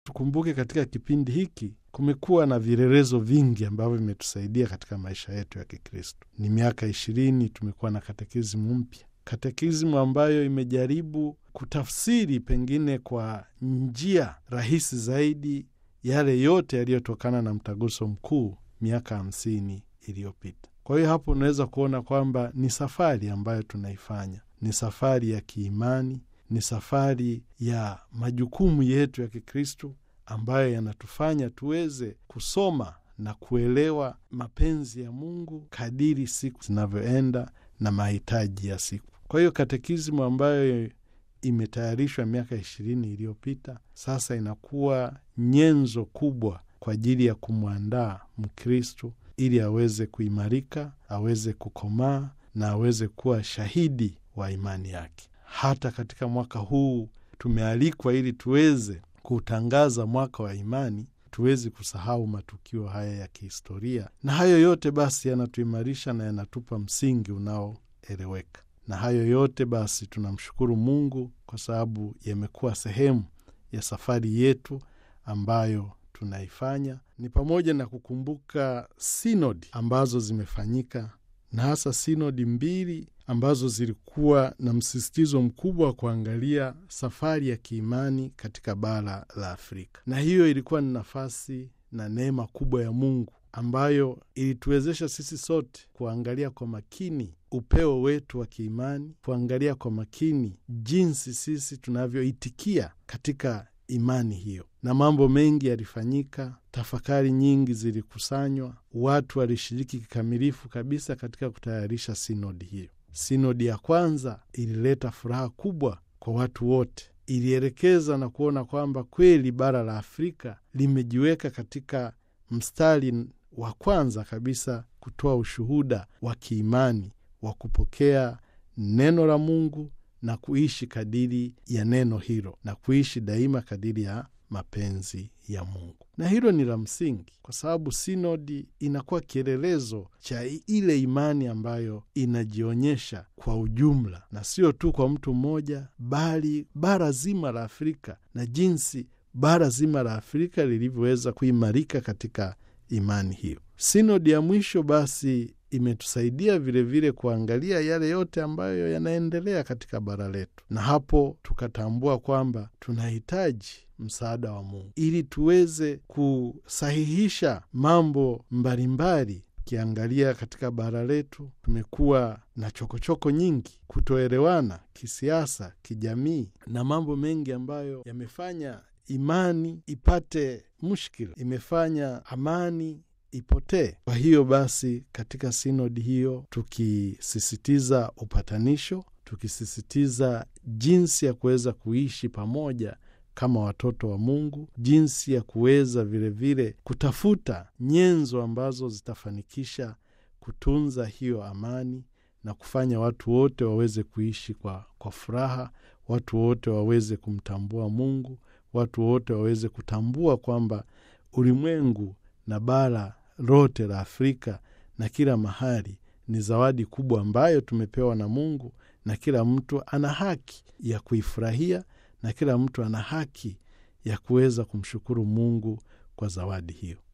tukumbuke katika kipindi hiki kumekuwa na vielelezo vingi ambavyo vimetusaidia katika maisha yetu ya Kikristo. Ni miaka ishirini tumekuwa na katekizmu mpya, katekizmu ambayo imejaribu kutafsiri pengine kwa njia rahisi zaidi yale yote yaliyotokana na mtaguso mkuu miaka hamsini iliyopita. Kwa hiyo hapo unaweza kuona kwamba ni safari ambayo tunaifanya, ni safari ya kiimani, ni safari ya majukumu yetu ya Kikristo ambayo yanatufanya tuweze kusoma na kuelewa mapenzi ya Mungu kadiri siku zinavyoenda na mahitaji ya siku. Kwa hiyo katekizmu ambayo imetayarishwa miaka ishirini iliyopita sasa inakuwa nyenzo kubwa kwa ajili ya kumwandaa Mkristo ili aweze kuimarika, aweze kukomaa na aweze kuwa shahidi wa imani yake. Hata katika mwaka huu tumealikwa ili tuweze kutangaza mwaka wa imani, tuwezi kusahau matukio haya ya kihistoria, na hayo yote basi yanatuimarisha na yanatupa msingi unaoeleweka. Na hayo yote basi tunamshukuru Mungu kwa sababu yamekuwa sehemu ya safari yetu ambayo tunaifanya, ni pamoja na kukumbuka sinodi ambazo zimefanyika na hasa sinodi mbili ambazo zilikuwa na msisitizo mkubwa wa kuangalia safari ya kiimani katika bara la Afrika, na hiyo ilikuwa ni nafasi na neema kubwa ya Mungu ambayo ilituwezesha sisi sote kuangalia kwa makini upeo wetu wa kiimani, kuangalia kwa makini jinsi sisi tunavyoitikia katika imani hiyo, na mambo mengi yalifanyika. Tafakari nyingi zilikusanywa, watu walishiriki kikamilifu kabisa katika kutayarisha sinodi hiyo. Sinodi ya kwanza ilileta furaha kubwa kwa watu wote, ilielekeza na kuona kwamba kweli bara la Afrika limejiweka katika mstari wa kwanza kabisa kutoa ushuhuda wa kiimani wa kupokea neno la Mungu na kuishi kadiri ya neno hilo na kuishi daima kadiri ya mapenzi ya Mungu. Na hilo ni la msingi, kwa sababu sinodi inakuwa kielelezo cha ile imani ambayo inajionyesha kwa ujumla, na sio tu kwa mtu mmoja, bali bara zima la Afrika na jinsi bara zima la Afrika lilivyoweza kuimarika katika imani hiyo. Sinodi ya mwisho basi imetusaidia vilevile kuangalia yale yote ambayo yanaendelea katika bara letu, na hapo tukatambua kwamba tunahitaji msaada wa Mungu ili tuweze kusahihisha mambo mbalimbali. Ukiangalia katika bara letu tumekuwa na chokochoko choko nyingi, kutoelewana kisiasa, kijamii na mambo mengi ambayo yamefanya imani ipate mushkila, imefanya amani ipotee. Kwa hiyo basi, katika sinodi hiyo tukisisitiza upatanisho, tukisisitiza jinsi ya kuweza kuishi pamoja kama watoto wa Mungu, jinsi ya kuweza vilevile kutafuta nyenzo ambazo zitafanikisha kutunza hiyo amani na kufanya watu wote waweze kuishi kwa, kwa furaha, watu wote waweze kumtambua Mungu, watu wote waweze kutambua kwamba ulimwengu na bara lote la Afrika na kila mahali ni zawadi kubwa ambayo tumepewa na Mungu, na kila mtu ana haki ya kuifurahia na kila mtu ana haki ya kuweza kumshukuru Mungu kwa zawadi hiyo.